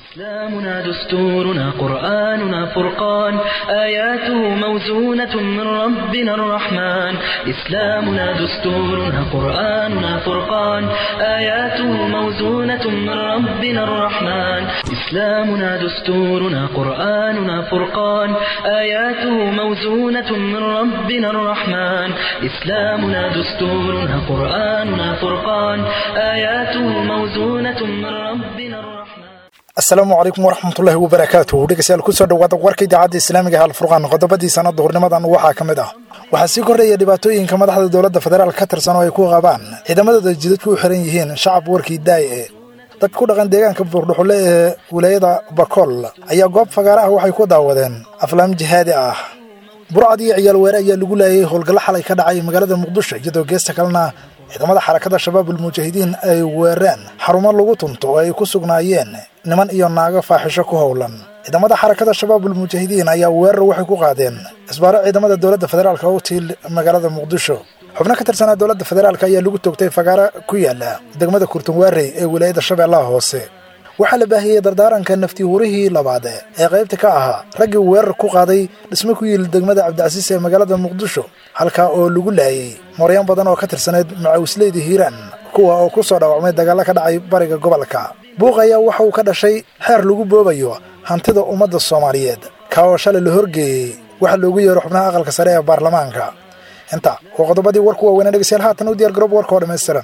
إسلامنا دستورنا قرآننا فرقان آياته موزونة من ربنا الرحمن إسلامنا دستورنا قرآننا فرقان آياته موزونة من ربنا الرحمن إسلامنا دستورنا قرآننا فرقان آياته موزونة من ربنا الرحمن إسلامنا دستورنا قرآننا فرقان آياته موزونة من ربنا الرحمن asalaamu calaykum waraxmatullaahi wabarakaatuh dhegeystayaal kusoo dhawaada warka idaacadda islaamiga halfurqaan qodobadii sanada duhurnimadan waxaa ka mid ah waxaa sii kordhaya dhibaatooyinka madaxda dowladda federaal ka tirsan oo ay ku qabaan ciidamadooda jidadku u xiran yihiin shacab warkii daaye dad ku dhaqan deegaanka buurdhuxule ee wilaayada bakool ayaa goob fagaara ah waxay ku daawadeen aflaam jihaadi ah burcad iyo ciyaal weere ayaa lagu laayay howlgallo xalay ka dhacay magaalada muqdisho iyadoo geesta kalena ciidamada xarakada shabaabul mujaahidiin ay weereen xarumo lagu tunto oo ay ku sugnaayeen niman iyo naago faaxisho ku howlan ciidamada xarakada shabaabul mujaahidiin ayaa weerar waxay ku qaadeen isbaaro ciidamada dowladda federaalka u tiil magaalada muqdisho xubno ka tirsanaa dowladda federaalk ayaa lagu toogtay fagaaro ku yaala degmada kurtunwaarey ee wilaayada shabeellaha hoose waxaa la baahiyey dardaaranka nafti hurihii labaad ee qaybta ka ahaa raggii weerar ku qaaday dhismo ku yiil degmada cabdicasiis ee magaalada muqdisho halkaa oo lagu laayay mooryan badan oo ka tirsaneyd macawisleyda hiiraan kuwa oo ku soo dhaawacmay dagaallo ka dhacay bariga gobolka buuq ayaa waxa uu ka dhashay xeer lagu boobayo hantida ummadda soomaaliyeed kaa oo shalay la horgeeyey waxaa loogu yeero xubnaha aqalka sare ee baarlamaanka inta waa qodobadii warku waaweynaa dhegeystayaal haatan u diyaar garoob warka oo dhammaystiran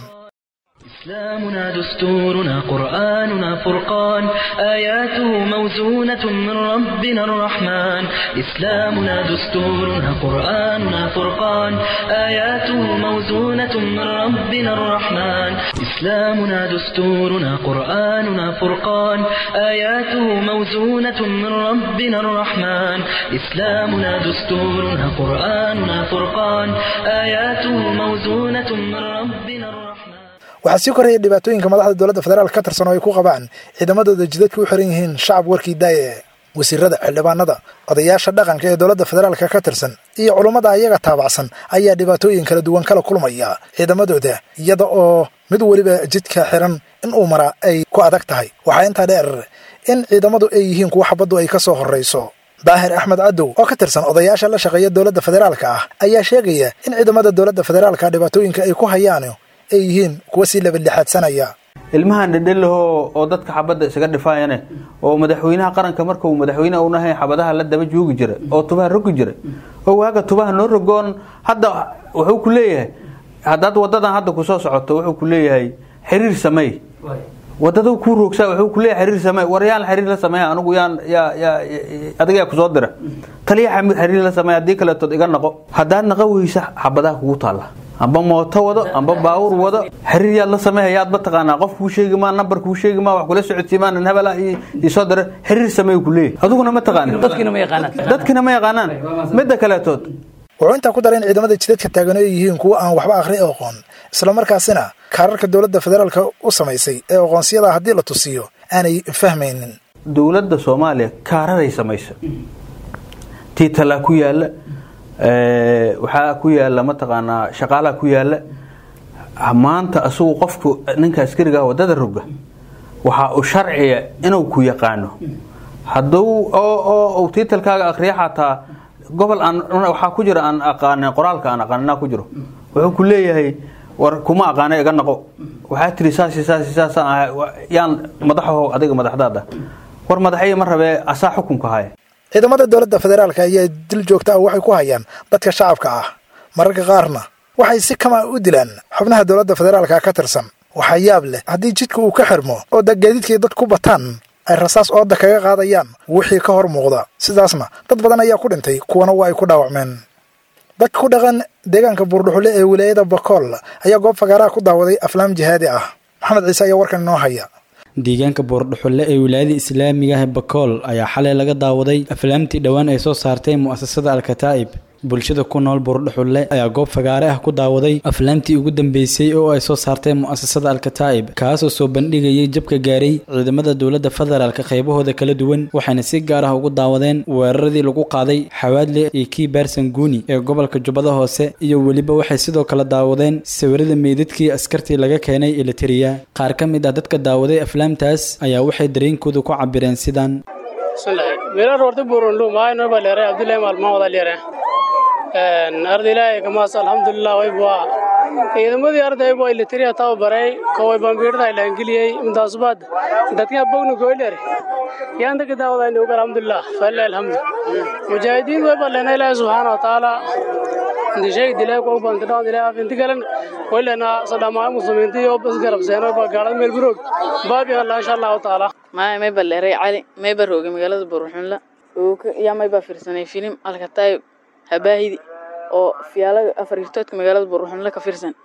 إسلامنا دستورنا قرآننا فرقان آياته موزونة من ربنا الرحمن إسلامنا دستورنا قرآننا فرقان آياته موزونة من ربنا الرحمن إسلامنا دستورنا قرآننا فرقان آياته موزونة من ربنا الرحمن إسلامنا دستورنا قرآننا فرقان آياته موزونة من ربنا الرحمن waxaa sii koraya dhibaatooyinka madaxda dowladda federaal ka tirsan oo ay ku qabaan ciidamadooda jidadka u xiran yihiin shacab warkii daaye wasiirada xildhibaanada odayaasha dhaqanka ee dowladda federaalka ka tirsan iyo culummada ayaga taabacsan ayaa dhibaatooyin kala duwan kala kulmaya ciidamadooda iyada oo mid weliba jidka xiran in uu maraa ay ku adag tahay waxaa intaa dheer in ciidamadu ay yihiin kuwa xabaddu ay ka soo horrayso daahir axmed cadow oo ka tirsan odayaasha la shaqeeya dowladda federaalka ah ayaa sheegaya in ciidamada dowladda federaalka dhibaatooyinka ay ku hayaan ay yihiin kuwa sii labadlixaadsanaya ilmahan dhedhelaho oo dadka xabadda isaga dhifaayane oo madaxweynaha qaranka markuu madaxweyne unahay xabadaha la daba joogi jiray oo tubaha rogi jiray oo waaga tubaha noo rogoon hadda wuxuu ku leeyahay haddaad wadadan hadda kusoo socoto wuxuu ku leeyahay xiriir samey wadada kuu roogsaa wuxuu ku leeyahay xiriir samey war yaan xiriir la sameeya anigu yaan yaa yaa adiga yaa kusoo dira taliya xamid xiriir la sameeya haddii kaleetood iga naqo haddaad naqa weysa xabadaha kugu taalla amba mooto wado amba baawur wado xiriir yaad la sameehayaad mataqaanaa qof kuu sheegi maa nambar kuu sheegi maa wax kula socodsiimaa nin hebela isoo dira xiriir sameey ku leeyahy adiguna ma taqaanin dadkina ma yaqaanaan dadkina ma yaqaanaan midda kaleetood wuxuu intaa ku daray in ciidamada jidadka taagan ay yihiin kuwa aan waxba akhri aqoon islamarkaasina kaararka dowladda federaalka u samaysay ee aqoonsiyada haddii la tusiyo aanay fahmaynin dowladda soomaaliya kaararay samaysa tiitalaa ku yaala waxaa ku yaala mataqaanaa shaqaalaa ku yaala maanta asagu qofku ninka askariga wadada roga waxaa u sharciya inuu ku yaqaano haduu oo tiitalkaaga akriya xataa gobol aan waxaa ku jira aan aqaanin qoraalka aan aqaaninaa ku jiro wuxuu ku leeyahay war kuma aqaana iga naqo waxaa tiri saas saas saasaan ahay yaan madaxaho adiga madaxdaada war madaxaya ma rabee asaa xukunka haya ciidamada dowladda federaalka ayaa dil joogta ah waxay ku hayaan dadka shacabka ah mararka qaarna waxay si kama u dilaan xubnaha dowladda federaalka ka tirsan waxaa yaab leh haddii jidka uu ka xirmo oo gaadiidkay dad ku bataan ay rasaas ooda kaga qaadayaan wixii ka hor muuqda sidaasna dad badan ayaa ku dhintay kuwana waa ay ku dhaawacmeen dadka ku dhaqan deegaanka buurdhuxule ee wilaayada bakool ayaa goob fagaaraha ku daawaday aflaam jihaadi ah maxamed ciise ayaa warkan inoo haya deegaanka boordhuxulle ee wilaayada islaamiga ah bakool ayaa xalay laga daawaday aflaamtii dhowaan ay soo saartay mu'asasada alkataa'ib bulshada ku nool buurdhuxulle ayaa goob fagaare ah ku daawaday aflaamtii ugu dambeysay oo ay soo saartay mu'asasada alkataa'ib kaasoo soo bandhigayay jabka gaaray ciidamada dowladda federaalka qaybahooda kala duwan waxayna si gaar ah ugu daawadeen weeraradii lagu qaaday xawaadle iyo kii baarsan guuni ee gobolka jubbada hoose iyo weliba waxay sidoo kale daawadeen sawirada meydadkii askartii laga keenay elitariya qaar ka mid ah dadka daawaday aflaamtaas ayaa waxay dareenkooda ku cabireen sidan meelo roorta buurundu maayno balere abdullahi maalmaan wada leere arda ilaahay kamaas alxamdulilah way bua ciidamadii arday bua ilitiriya taw baray koway bambiirda ilaangeliyey intaasubaad dadka bognu goylere yaanta ka daawadayni uga alxamdulilah falilah alxamdu mujaahidiin way balena ilaahay subxaana wa tacaala ndishay dilay ko banta dhawn dilay afinti galan waylana sadama muslimiinta iyo bas garabseeno ba gaalada meel buroog baabi allah insha allahu tacaala maya may baleeray cali may ba roogay magaalada buruxunla yaa may baa fiirsanay filim alkataayib habaahidi oo fiyaalaga afaritoodka magaalada buruxunla ka fiirsan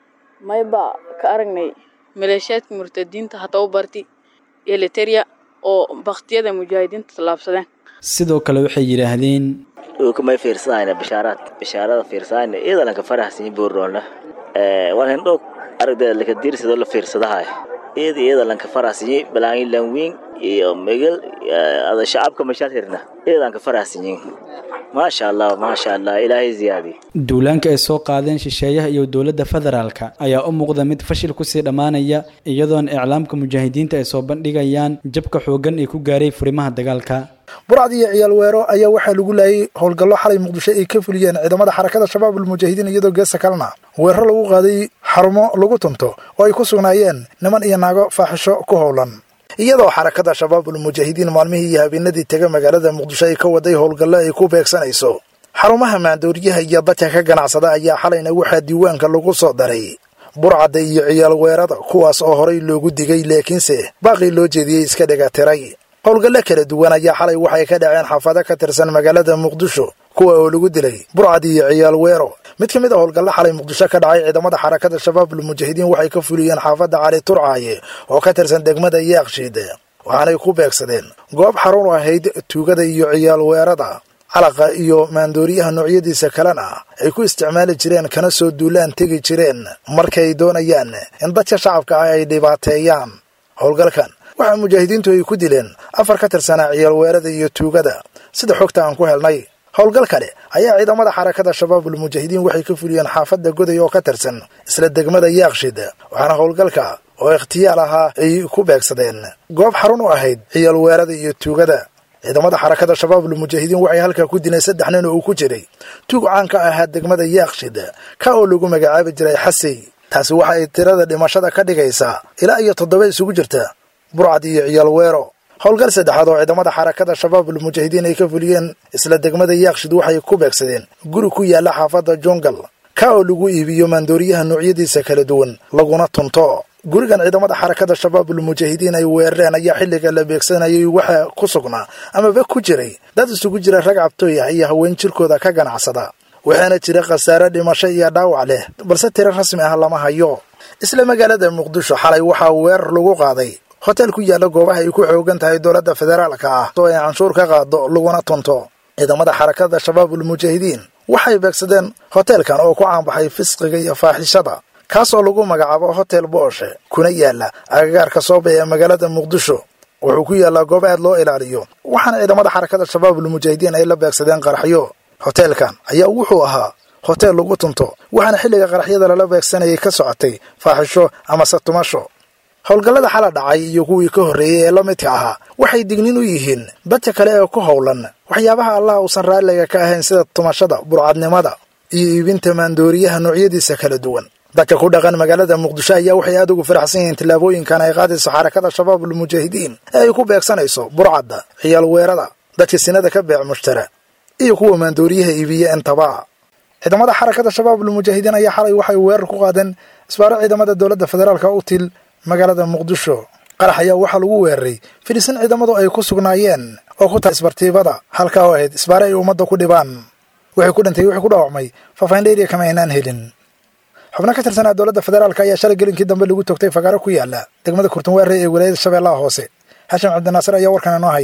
may baa ka aragnay maleeshiyaadka murtadiinta hata u barti eliteria oo baktiyada mujaahidiinta tallaabsadeen sidoo kale waxay yidhaahdeen may fiirsadayna bishaaraad bishaarada fiirsadayna iidalanka faraxsanyi buurroolna waan hindhow aragdeeda lakadiirsidoo la fiirsadahay iyada iidalanka faraxsanyi balaangi lanwiin iyo megal ada shacabka mashaad hirna iidanka faraxsanyi maasha allah maasha allah ilaahay ziyaadi duulaanka ay soo qaadeen shisheeyaha iyo dowladda federaalka ayaa u muuqda mid fashil kusii dhammaanaya iyadoona iclaamka mujaahidiinta ay soo bandhigayaan jabka xooggan ee ku gaaray furimaha dagaalka burcad iyo ciyaal weero ayaa waxaa lagu laayay howlgallo xalay muqdisho ay ka fuliyeen ciidamada xarakada shabaab almujaahidiin iyadoo geesta kalena weeraro lagu qaaday xarumo lagu tunto oo ay ku sugnaayeen niman iyo naago faaxisho ku howlan iyadoo xarakada shabaab almujaahidiin maalmihii iyo habeenadii tega magaalada muqdisho ay ka waday howlgallo ay ku beegsanayso xarumaha maandooriyaha iyo dadka ka ganacsada ayaa xalayna waxaa diiwaanka lagu soo daray burcadda iyo ciyaal weerada kuwaas oo horay loogu digay laakiinse baaqii loo jeediyey iska dhegatiray howlgallo kala duwan ayaa xalay waxay ka dhaceen xaafado ka tirsan magaalada muqdisho kuwa oo lagu dilay burcad iyo ciyaal weero mid ka mid a howlgallo xalay muqdisho ka dhacay ciidamada xarakada shabaab almujaahidiin waxay ka fuliyeen xaafadda cali turcaaye oo ka tirsan degmada yaaqshiid waxaanay ku beegsadeen goob xarun u ahayd tuugada iyo ciyaal weerada calaqa iyo maandooriyaha noocyadiisa kalena ay ku isticmaali jireen kana soo duulaan tegi jireen markay doonayaan in dadka shacabka ah ay dhibaateeyaan howlgalkan waxaa mujaahidiintu ay ku dileen afar ka tirsanaa ciyaal weerada iyo tuugada sida xogta aan ku helnay howlgal kale ayaa ciidamada xarakada shabaab almujaahidiin waxay ka fuliyeen xaafadda goday oo ka tirsan isla degmada yaaqshid waxaana howlgalka oo ikhtiyaal ahaa ay ku beegsadeen goob xarun u ahayd ciyaal weerada iyo tuugada ciidamada xarakada shabaab almujaahidiin waxay halkaa ku dileen saddex nin oo uu ku jiray tuug caan ka ahaa degmada yaaqshid ka oo lagu magacaabi jiray xasey taasi waxa ay tirada dhimashada ka dhigaysaa ilaa iyo toddoba isugu jirta burcad iyo ciyaal weero howlgal saddexaad oo ciidamada xarakada shabaab almujaahidiin ay ka fuliyeen isla degmada yaaqshid waxay ku beegsadeen guri ku yaalla xaafadda jungal ka oo lagu iibiyo maandooriyaha noocyadiisa kala duwan laguna tunto gurigan ciidamada xarakada shabaab almujaahidiin ay weerareen ayaa xilliga la beegsanayay waxaa ku sugnaa amaba ku jiray dad isugu jira rag cabtooy ah iyo haween jirkooda ka ganacsada waxaana jira khasaare dhimasho iyo dhaawac leh balse tiro rasmi ah lama hayo isla magaalada muqdisho xalay waxaa weerar lagu qaaday hotel ku yaalla goobaha ay ku xoogan tahay dowladda federaalka ah oo ay canshuur ka qaado laguna tunto ciidamada xarakada shabaab almujaahidiin waxay beegsadeen hoteelkan oo ku caanbaxay fisqiga iyo faaxishada kaasoo lagu magacaabo hotel booshe kuna yaalla agagaarka sooba ee magaalada muqdisho wuxuu ku yaallaa goob aad loo ilaaliyo waxaana ciidamada xarakada shabaab almujaahidiin ay la beegsadeen qaraxyo hoteelkan ayaa wuxuu ahaa hotel lagu tunto waxaana xilliga qaraxyada lala beegsanayay ka socotay faaxisho amase tumasho howlgallada xala dhacay iyo kuwii ka horreeyey ee la midka ahaa waxay dignin u yihiin dadka kale ee ku howlan waxyaabaha allah uusan raalliga ka ahayn sida tumashada burcadnimada iyo iibinta maandooriyaha noocyadiisa kala duwan dadka ku dhaqan magaalada muqdisho ayaa waxay aad ugu faraxsan yihiin tillaabooyinkan ay qaadayso xarakada shabaab almujaahidiin ee ay ku beegsanayso burcadda ciyaal weerada dadka sinada ka beec mushtara iyo kuwa maandooriyaha iibiya intaba ciidamada xarakada shabaab almujaahidiin ayaa xalay waxay weerar ku qaadeen isbaaro ciidamada dowladda federaalka u til magaalada muqdisho qarax ayaa waxaa lagu weeraray filisin ciidamadu ay ku sugnaayeen oo ku tahay isbartiibada halkaa oo ahayd isbaare ay ummadda ku dhibaan wixii ku dhintay wixii ku dhaawacmay faafahin dheeriya kama aynaan helin xubno ka tirsanaa dowladda federaalka ayaa shalay gelinkii dambe lagu togtay fagaaro ku yaala degmada kurtunweere ee wilaayada shabeellaha hoose xashim cabdinaasir ayaa warkan inoo haya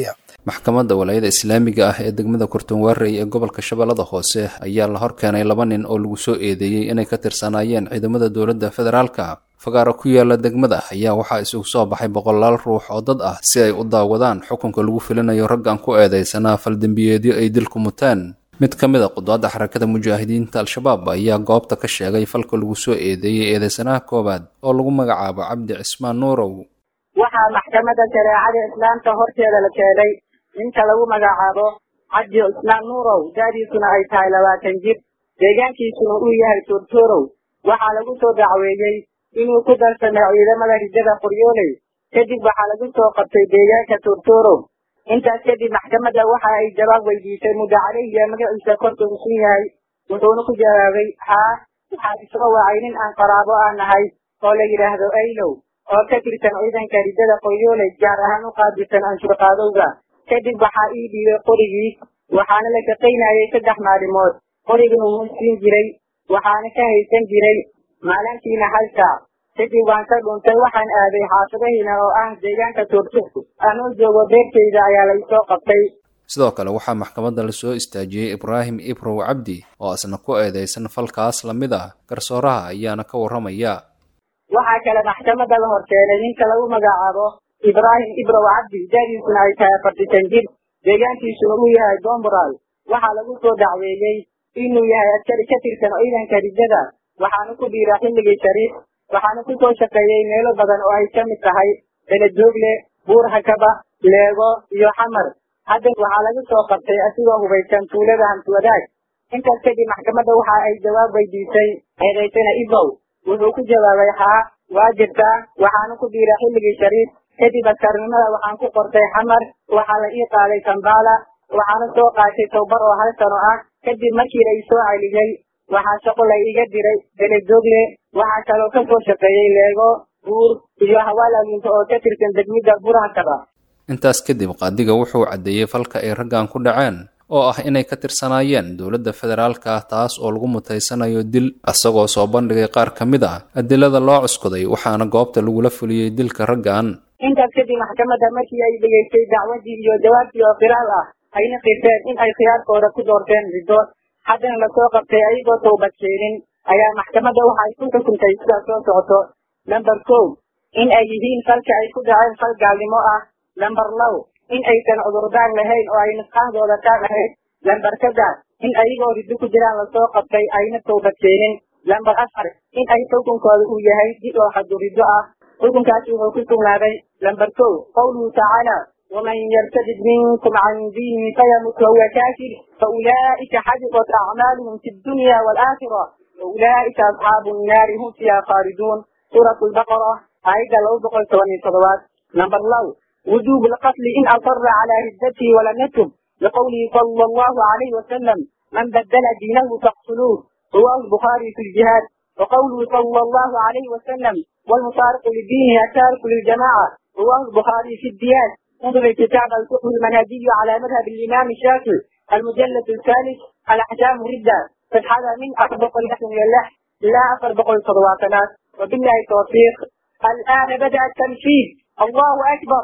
maxkamadda walaayada islaamiga ah ee degmada kurtunwaarey ee gobolka shabeellada hoose ayaa la horkeenay laba nin oo lagu soo eedeeyey inay ka tirsanaayeen ciidamada dowladda federaalka fagaaro ku yaala degmada ayaa waxaa isugu soo baxay boqolaal ruux oo dad ah si ay u daawadaan xukunka lagu filinayo raggan ku eedeysanaa faldembiyeedyo ay dilku muteen mid ka mid a qudaadda xarakada mujaahidiinta al-shabaab ayaa goobta ka sheegay falka lagu soo eedeeyey eedeysanaha koowaad oo lagu magacaabo cabdi cismaan nuurow waxaa maxkamadda shareecada islaamka horteeda la keenay ninka lagu magacaabo cabdi cismaan nuurow da'diisuna ay tahay labaatan jir deegaankiisuna uu yahay turturow waxaa lagu soo dacweeyey inuu ku darsamay ciidamada rijada qoryooley kadib waxaa lagu soo qabtay deegaanka turturow intaas kadib maxkamadda waxa ay jawaab weydiisay muddo caleyhiya magaciisa korka usun yahay wuxuuna ku jawaabay haa waxaa isoo wacay nin aan qaraabo ah nahay oo la yidhaahdo aylow oo ka tirsan ciidanka rijada qoryooley gaar ahaan u qaabilsan anshuurqaadowga kadib waxaa ii dhiibay qorigii waxaana la shaqaynayay saddex maalimood qoriguna wuu siin jiray waxaana ka haysan jiray maalintiina hal saac kadib waan ka dhuntay waxaan aaday xaafadahiina oo ah deegaanka tuurtur anoo joogo beertayda ayaa laysoo qabtay sidoo kale waxaa maxkamadda lasoo istaajiyey ibraahim ibrow cabdi oo isna ku eedeysan falkaas lamid ah garsooraha ayaana ka warramaya waxaa kale maxkamadda la horkeenay ninka lagu magacaabo ibraahim ibrow cabdi da'diisuna ay tahay afartisan jir deegaankiisuna uu yahay dombral waxaa lagu soo dacweeyey inuu yahay askari ka tirsan ciidanka rijada waxaana ku dhiira xilligii shariif waxaana ku soo shaqeeyey meelo badan oo ay ka mid tahay beledoogle buur hakaba leego iyo xamar hadda waxaa laga soo qabtay asigoo hubaysan tuulada hamswadaag intaas kadib maxkamadda waxa ay jawaab weydiisay eedaysana ibow wuxuu ku jawaabay haa waa jirtaa waxaana ku dhiira xilligii shariif kadib askarnimada waxaan ku qortay xamar waxaa la ii qaaday kambala waxaana soo qaatay towbar oo hal sano ah kadib markii la isoo celiyey waxaa shaqo la iga diray beledoogle waxaa kaloo ka soo shaqeeyey leego buur iyo hawaalaalinta oo ka tirsan degmida burhakaba intaas kadib qaadiga wuxuu caddeeyey falka ay raggan ku dhaceen oo ah inay ka tirsanaayeen dowladda federaalka taas oo lagu mutaysanayo dil isagoo soo bandhigay qaar ka mid ah adilada loo cuskuday waxaana goobta lagula fuliyey dilka raggan intaas kadib maxkamadda markii ay dhegaystay dacwadii iyo jawaabtii oo qiraal ah ayna qirteen in ay khiyaarkooda ku doorteen riddo haddana lasoo qabtay ayagoo towbad keenin ayaa maxkamadda waxa ay ku xukuntay sidaas soo socoto lamber kow in ay yihiin falka ay ku dhaceen fal gaalnimo ah lamber low in aysan cudurdaan lahayn oo ay nusqaahdooda ka ahayd lamber saddex in ayagoo riddo ku jiraan lasoo qabtay ayna towbad keenin lamber afar in ay xukunkooda uu yahay dib oo xadu riddo ah xukunkaasi wuxuu ku sugnaaday lamber kow qawluhu tacaala ومن يرتد منكم عن دينه فيمت وهو كافر فأولئك حبطت أعمالهم في الدنيا والآخرة وأولئك أصحاب النار هم فيها خالدون سورة البقرة آية لو بقل ثواني صلوات نمبر لو وجوب القتل إن أصر على ردته ولم يتب لقوله صلى الله عليه وسلم من بدل دينه فاقتلوه رواه البخاري في الجهاد وقوله صلى الله عليه وسلم والمفارق لدينه التارك للجماعة رواه البخاري في الديان انظر كتاب الفقه المنهجي على مذهب الإمام الشافعي المجلد الثالث الأحكام ردة فالحالة من أطبق الحكم لله لا أطبق الصلوات وبالله التوفيق الآن بدأ التنفيذ الله أكبر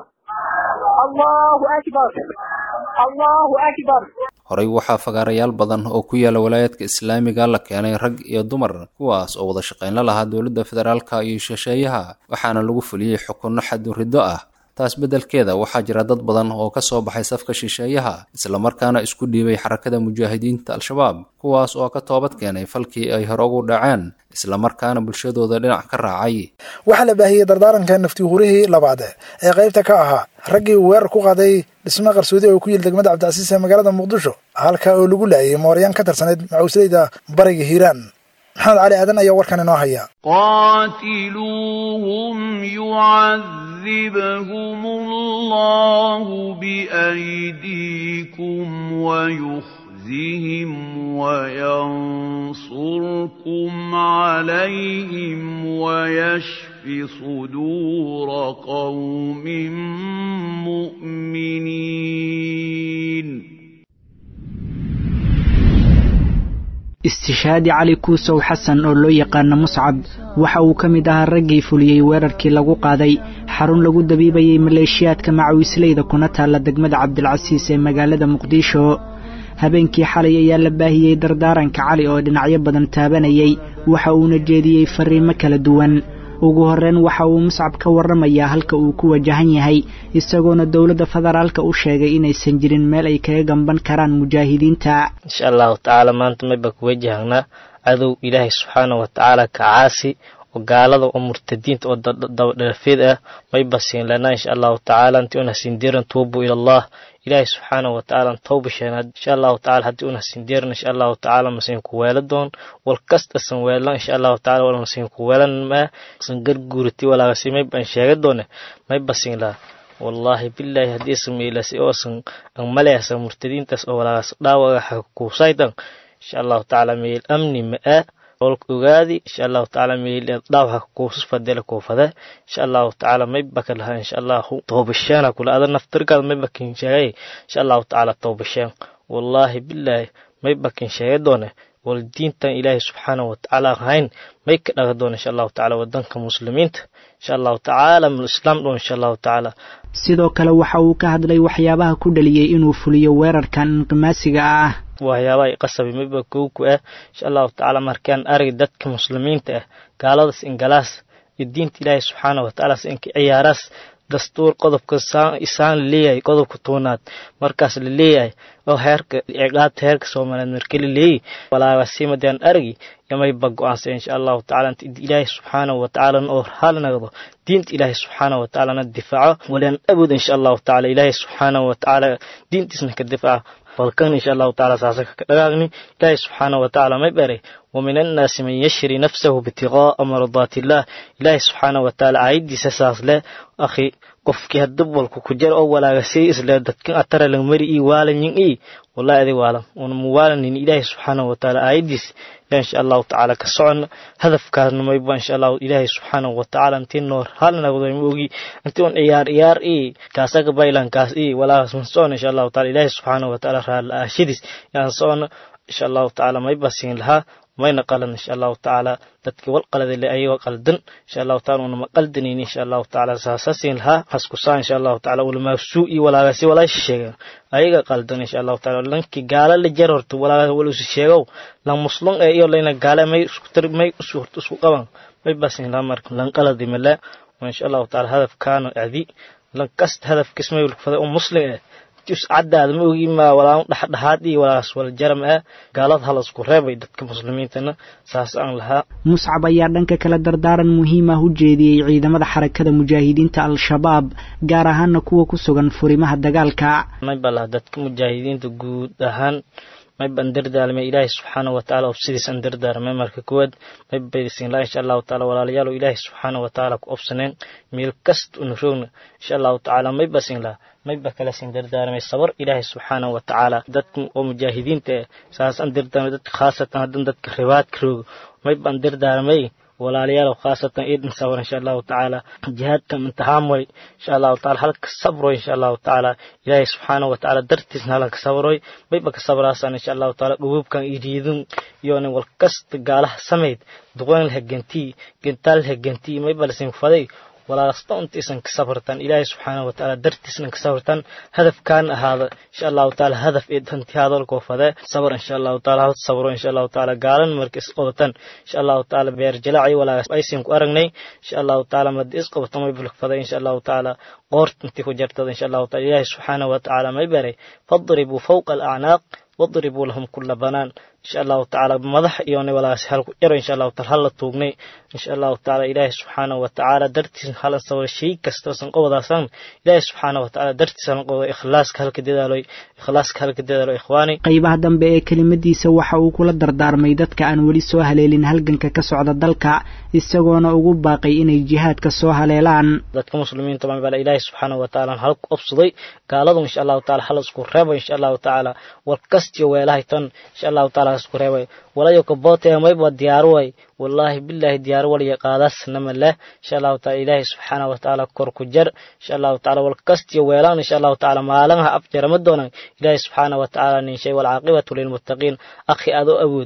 الله أكبر الله أكبر horey waxaa fagaarayaal badan oo ku yaala walaayaadka islaamiga la keenay rag iyo dumar kuwaas oo wada shaqayn la lahaa dowladda federaalka iyo shisheeyaha waxaana lagu fuliyey xukunno xaduriddo ah taas beddelkeeda waxaa jira dad badan oo ka soo baxay safka shisheeyaha islamarkaana isku dhiibay xarakada mujaahidiinta al-shabaab kuwaas oo ka toobad keenay falkii ay hore ugu dhaceen islamarkaana bulshadooda dhinac ka raacay waxaa la baahiyey dardaaranka nafti hurihii labaad ee qaybta ka ahaa raggii weerar ku qaaday dhisme qarsoodi oo ku yil degmada cabdicasiis ee magaalada muqdisho halka oo lagu laayay mooryaan ka tirsaneyd macuusleyda bariga hiiraan maxamed cali aadan ayaa warkan inoo haya قاتلوهم يعذبهم الله بأيديكم ويخزهم وينصركم عليهم ويشف صدور قوم مؤمنين istishaadi cali kuusow xasan oo loo yaqaano muscab waxa uu ka mid ahaa raggii fuliyey weerarkii lagu qaaday xarun lagu dabiibayay maleeshiyaadka macawisleyda kuna taalla degmada cabdilcasiis ee magaalada muqdisho habeenkii xalay ayaa la baahiyey dardaaranka cali oo dhinacyo badan taabanayay waxa uuna jeediyey fariimo kala duwan ugu horreyn waxa uu muscab ka warramayaa halka uu ku wajahan yahay isagoona dowladda federaalka u sheegay inaysan jirin meel ay kaga gamban karaan mujaahidiinta insha allahu tacaala maanta mayba ku wajahnaa cadow ilaahay subxaana wa tacaala ka caasi oo gaalada oo murtadiinta oo dabadhalafeed ah mayba siin lanaa insha allahu tacaala intii una sindiran tuubu ila allah ilaahay subxaana wa tacaala tawba sheena insha allahu tacaala haddii una sindiran insha allahu tacaala masiin ku weela doon wal kasta san weelan insha allahu tacaala wal masiin ku weelan maa san garguurati walaagasi mayba an sheega doone mayba siin laa wallaahi bilaahi haddii sameylasi oo san an maleasa murtadiintaas oo walaagas dhaawaga hakuusaydan insha allahu tacaala meel amni ma-a olka ogaadi insha allahu tacaala meel dhaawaxa kuusus fadela kuufada insha allahu tacaala maybaka lahaa insha allahu toobasheena kula ada naftirkaada maybakin sheegay insha allahu tacaala toobasheen wallaahi bilaahi maybakin sheega doone wal diintan ilaahay subxaanahu watacaala ahayn may ka dhaga doona insha allahu tacaala wadanka muslimiinta insha allahu tacaala mul islaam dhoon insha allahu tacaala sidoo kale waxa uu ka hadlay waxyaabaha ku dhaliyey inuu fuliyo weerarkan inqimaasiga ah waxyaabaha i qasabi mayba kowku ah insha allahu tacaala markaan arag dadka muslimiinta ah gaaladas ingalaas iyo diinta ilaahay subxaanahu watacaala inka ciyaaraas dastuur qodobka isaan la leeyahay qodobka toonaad markaas la leeyahay oo heerka ciqaabta heerka soomaaliyeed marka la leeyahy walaagasiimadaan argi yamayba go-aansa insha allahu tacaala inta ilaahay subxaanahu watacaala oo hal nagdo diinta ilaahay subxaanahu watacaalana difaaco walaan awood insha allahu tacaala ilaahay subxaanahu watacaala diintiisna ka difaaca balkan insha allahu tacaala saasaka ka dhagaagni ilaahay subxaanahu watacaala may baray ومن الناس من يشري نفسه ابتغاء مرضات الله إلهي سبحانه وتعالى عيدي ساساس له أخي qofkii hadda walku ku jir oo walaagasay isla dadkan atara lang mari ii waalanyin ii wallahi adi waalan una muwaalanin ilaahi subxaanahu watacaala aayadiis yaa insha allahu tacaala ka socon hadafkaasna mayba insha allahu ilaahi subxaanahu watacaala intii noor hal nagdo ma ogi intii un ciyaar ciyaar ii kaasaga baylankaas ii walaagas man socon insha allahu tacaala ilaahi subxaanahu watacaala raala aashadiis yaan socon insha allahu tacaala mayba siin lahaa mayna qalan insha allahu tacaala dadkii wal qaladale ayagoo qaldan insha allahu taala unama qaldanin insha allahu tacaala saasasin lahaa haskusaa insha allahu tacaala ulamaasuu iyo walaagasi walaasha sheegan ayaga qaldan insha allahu taala lankii gaala la jar horta walaaga walusi sheegow lan muslum ee iyo layna gaale may isku tar may isu horta isku qaban may basin lahaa marka lan qaladi mala insha allahu taala hadafkaano adi lan kasta hadafkiis may ulfada oo muslim eh caddaada ma ogi maa walaa dhexdhexaad iyo walaas wala jaram ah gaalada hala isku reebay dadka muslimiintana saas aan lahaa muscab ayaa dhanka kale dardaaran muhiim ah u jeediyey ciidamada xarakada mujaahidiinta al-shabaab gaar ahaana kuwa ku sugan furimaha dagaalka mayba laha dadka mujaahidiinta guud ahaan mayba an dardaalmay ilaahay subxaanahu watacaala obsidiis an dardaarmay marka koowaad mayba baydisin laa insha allahu tacaala walaalayaal ilaahay subxaanahu watacaala ku obsaneen meel kasta una roogna insha allahu tacaala mayba sin laha mayba kala sin dardaarmay sabar ilaahay subxaanahu watacaala dadka oo mujaahidiinta eh saas an dardaarmay dadka khaasatan haddan dadka ribaadka roogo mayba an dardaarmay walaalayaal khaasatan idin sabr insha allahu tacaala jihaadka imtixaan way insha allahu taala halka sabroy insha allahu tacaala ilaahay subxaanahu watacaala dartiisna halanka sabroy mayba ka sabraasan insha allahu taala dhubuubkan iriidun iyona wal kasta gaalaha samayd duqoyn laha gentii gentaal laha gentii mayba lasin faday walaasta intiisan ka sabartan ilaahay subxaanahu watacaala dartiisna ka sabartan hadafkaan ahaada insha allahu taala hadaf ee danti hadalkoo fade sabar insha allahu taala hal sabro insha allahu taala gaalan marka is qabatan insha allahu taala beer jalaaci walaagas aysin ku aragnay insha allahu taala madi is qabato may bulk fade insha allahu taala qoort intii ku jartada insha allahu taala ilaahay subxaanahu watacaala may baray fadribuu fawqa alacnaaq wadribuu lahum kula banaan insha allahu tacaala madax iyona walaas hal ku jaro insha allahu taala hala tuugnay insha allahu tacaala ilaahay subxaanahu watacaala dartiis halan sabra shay kasta san qobodaasan ilaahay subxaanahu watacaala dartiis halan qoboda ikhlaaska halka dadaaloy ikhlaaska halka dadaalo ikhwaani qaybaha dambe ee kelimadiisa waxa uu kula dardaarmay dadka aan weli soo haleelin halganka ka socda dalka isagoona ugu baaqay inay jihaadka soo haleelaan dadka muslimiinta baa ilaahay subxaanahu watacaala hal ku obsaday gaaladu insha allahu taala hal isku reebo insha allahu tacaala war kastiyo weelahay tan insha allahu taala isku reebay walayo kabootaya mayba diyaaru way wallaahi bilaahi diyaar waliya qaadaasnama leh insha allahu taala ilaahay subxaanahu watacaala kor ku jar insha allahu taala wal kastiyo weelaan insha allahu taala maalinha abjarama doonan ilaahay subxaanahu watacaala ninshay walcaaqibatu lilmuttaqiin akhi adoo awood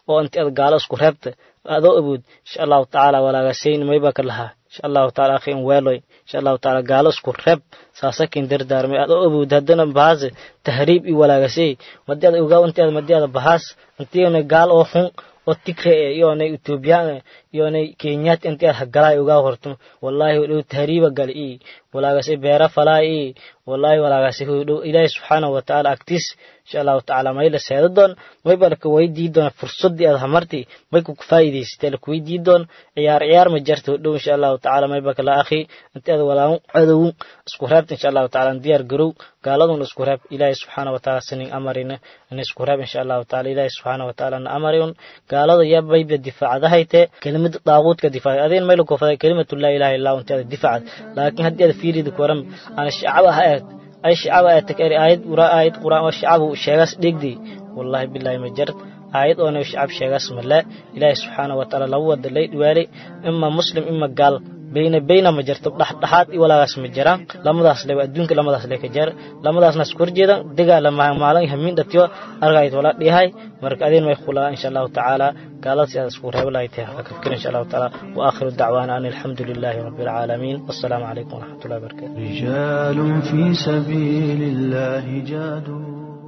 oo inti ad gaalo isku reebta adoo awood insha allahu tacaala walaagasayn mayba ka lahaa insha allahu taala akhi in weeloy insha allahu taala gaalo isku reeb saasakin dardaarmay adoo awood haddana bahaase tahriib i walaagasay madi ad ogaa inti ad madi ada bahaas intiona gaal oo xun oo tigre e iyoonay etoobiyaan iyoonay kenyaat inti ad hagalaay ogaa horto wallahi hodhow tahriiba gal i walaagase beera falaa i wallahi walaagase hodhow ilaahi subxaanahu watacaala agtiis insha allahu tacaala may la seeda doon mayba laka weydii doona fursadii ad hamarti may ku faa'iidaysatee laka weydii doon ciyaar ciyaar ma jarta hodhow insha allahu tacaala mayba kala akhi inti ad walaagu cadow isku reebta insha allahu tacaala diyaar garow gaaladuna isku reeb ilaahi subxaana watacaala sinin amarina in isku reeb insha allahu tacaala ilaahi subxaana watacaala na amarin gaalada yaa bayba difaacadahayte kelimada daaquudka difaac adeen mayla koofada kelimatu laa ilaha illa inti ada difaacad laakiin haddii ada fiirida kuwaran ana shacaba ha eeg ay shacaba ee takari aayad ura aayad quraan oo shacabu sheegaas dhegdi wallahi billahi ma jarad aayad oona shacab sheegaas male ilaahi subxaana watacaala laba wada lay dhiwaalay ima muslim ima gaal bayna bayna ma jirto dhexdhexaad i walaagaas ma jiraan lamadaas le adduunka lamadaas le ka jar lamadaasna isku horjeeda degaa maalin hamiin dhatiyo argayd wala dhihay marka adeen may khulaa insha allahu tacaala gaaladaas aad isku reebo lahay tahay haka fikir insha allahu tacaala wa aakhiru dacwaana an alxamdu lilahi rabbi alcaalamiin wassalaamu calaykum waraxmatullahi wabarakatu رجال في سبيل الله جادوا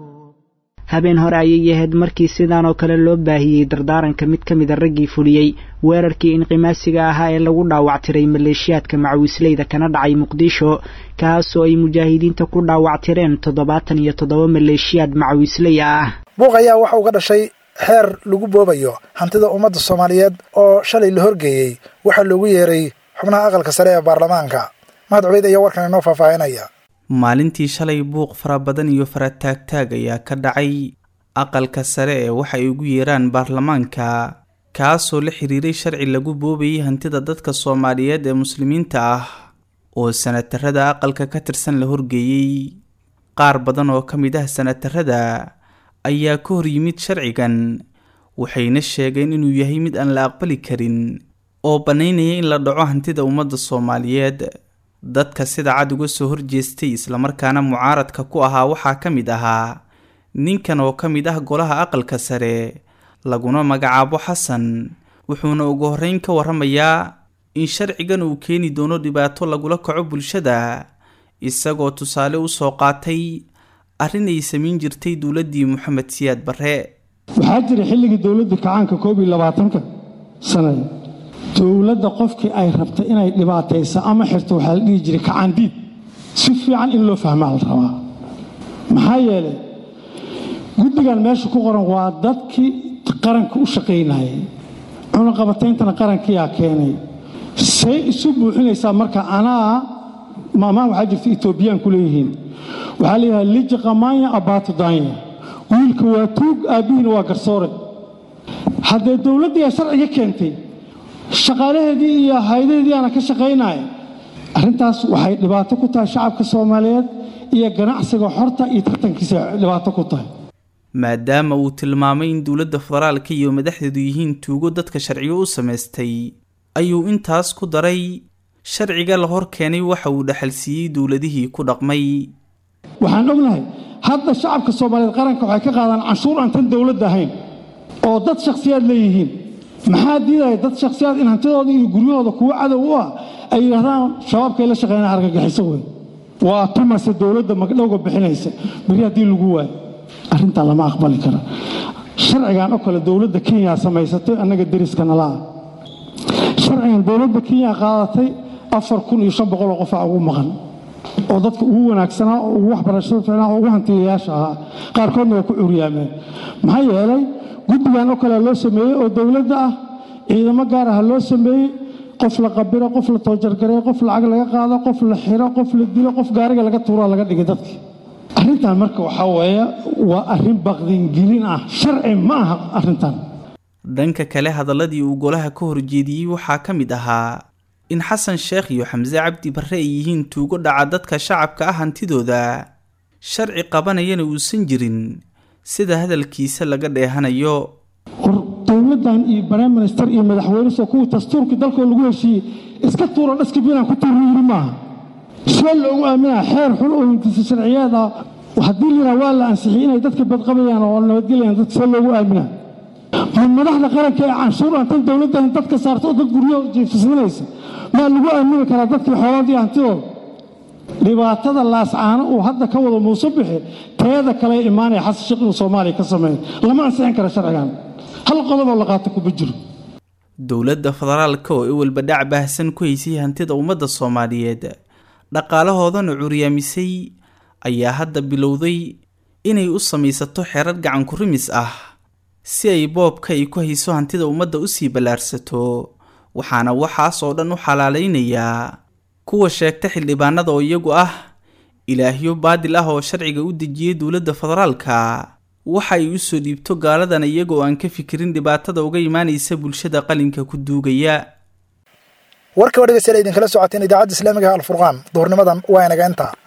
habeen hore ayay ahayd markii sidaan oo kale loo baahiyey dardaaranka mid ka mida raggii fuliyey weerarkii inqimaasiga ahaa ee lagu dhaawactiray maleeshiyaadka macawisleyda kana dhacay muqdisho kaasoo ay mujaahidiinta ku dhaawactireen toddobaatan iyo toddoba maleeshiyaad macawisley ah buuq ayaa waxa uga dhashay xeer lagu boobayo hantida ummadda soomaaliyeed oo shalay la horgeeyey waxaa loogu yeeray xubnaha aqalka sare ee baarlamaanka mahad cubeyd ayaa warkan inoo faahfaahinaya maalintii shalay buuq fara badan iyo farataagtaag ayaa ka dhacay aqalka sare ee waxa ay ugu yeeraan baarlamaanka kaasoo la xiriiray sharci lagu boobayay hantida dadka soomaaliyeed ee muslimiinta ah oo sanatarada aqalka ka tirsan la horgeeyey qaar badan oo ka mid ah sanatarada ayaa ka hor yimid sharcigan waxayna sheegeen inuu yahay mid aan la aqbali karin oo bannaynaya in la dhaco hantida ummadda soomaaliyeed dadka sida cad uga soo horjeestay islamarkaana mucaaradka ku ahaa waxaa ka mid ahaa ninkan oo ka mid ah golaha aqalka sare laguna magacaabo xasan wuxuuna ugu horreyn ka warramayaa in sharcigan uu keeni doono dhibaato lagula kaco bulshada isagoo tusaale u soo qaatay arrin ay samayn jirtay dowladdii moxamed siyaad barre waxaa jira xilligii dowladda kacaanka koob iyo labaatanka sanada dowladda qofkii ay rabta inay dhibaataysa ama xirto waxaa la dhihi jiray kacaandiid si fiican in loo fahmaa la rabaa maxaa yeelay guddigan meesha ku qoran waa dadkii qaranka u shaqaynayay cunaqabatayntana qarankiyaa keenay say isu buuxinaysaa marka anaa maamaan waxaa jirta etoobiyaan ku leeyihiin waxaa leeyahay liji qamaanya abaatu daanya wiilka waa tuug aabbihiina waa garsoore haddee dowladdii ay sharciga keentay shaqaalaheedii iyo haydaheedii aana ka shaqaynaya arrintaas waxay dhibaato ku tahay shacabka soomaaliyeed iyo ganacsiga xorta iyo tartankiisa dhibaato ku tahay maadaama uu tilmaamay in dowladda federaalka iyo madaxdeedu yihiin tuugo dadka sharciyo u samaystay ayuu intaas ku daray sharciga la hor keenay waxa uu dhaxalsiiyey dowladihii ku dhaqmay waxaan ognahay hadda shacabka soomaaliyeed qaranka waxay ka qaadaan canshuur aan tan dowladda ahayn oo dad shakhsiyaad leeyihiin maxaa diidaya dad shakhsiyaad in hantidooda iyo guryahooda kuwo cadow u ah ay yidhahdaan shabaabkay la shaqeynaa argagixiso wey waa tumase dowladda magdhowga bixinaysa beri haddii lagu waayo arrintaa lama aqbali kara sharcigan oo kale dowladda kenya samaysatay annaga deriska nalaa sharcigan dowladda kenya qaadatay afar kun iyo shan boqoloo qofaa ugu maqan oo dadka ugu wanaagsanaa oo ugu waxbarashada fiicnaa oo ugu hantiyayaasha ahaa qaarkoodna waa ku curyaameen maxaa yeelay guddigan oo kale loo sameeyey oo dowladda ah ciidamo gaar ah loo sameeyey qof la qabiro qof la toojargareeyo qof lacag laga qaado qof la xiro qof la dilo qof gaariga laga tuuro laga dhigay dadkii arrintan marka waxaa weeye waa arrin baqdingelin ah sharci ma aha arrintan dhanka kale hadaladii uu golaha ka horjeediyey waxaa ka mid ahaa in xasan sheekh iyo xamse cabdi barre ay yihiin tuugo dhaca dadka shacabka ah hantidooda sharci qabanayana uusan jirin sida hadalkiisa laga dheehanayo war dowladdan iyo prime minister iyo madaxweynesoo kuwii dastuurkii dalkoo lagu heshiiyey iska tuuro dhaskabinaan ku tuuro yiri maaha see loogu aaminaa xeer xun oo hindisa sharciyeed ah haddii liraa waa la ansixiyey inay dadka badqabayaan oo nabadgelayaan dadka see loogu aaminaa ma madaxda qaranka ee canshuur aan tan dowladdan dadka saarto oo dad guryo jiifismanaysa maa lagu aamini karaa dadkii xoolaadii hantidooda dhibaatada laascaano uu hadda ka wado muuse bixi teeda kale imaanaya xasan sheekh inuu soomaaliya ka sameeyo lama ansixin kara sharcigan hal qodoboo la qaato kuma jiro dowladda federaalka oo iwalba dhac baahsan ku haysay hantida ummadda soomaaliyeed dhaqaalahoodana curyaamisay ayaa hadda bilowday inay u samaysato xerar gacan ku rimis ah si ay boobka ay ku hayso hantida ummadda usii ballaarsato waxaana waxaas oo dhan u xalaalaynayaa kuwa sheegta xildhibaanada oo iyagu ah ilaahyo baadil ah oo sharciga u dejiyay dowladda federaalka waxa ay usoo dhiibto gaaladan iyaga oo aan ka fikirin dhibaatada uga imaanaysa bulshada qalinka ku duugaya warka waa dhegeystayaal idinkala socoteen idaacadda islaamiga alfurqaan duhurnimadan waa inaga intaa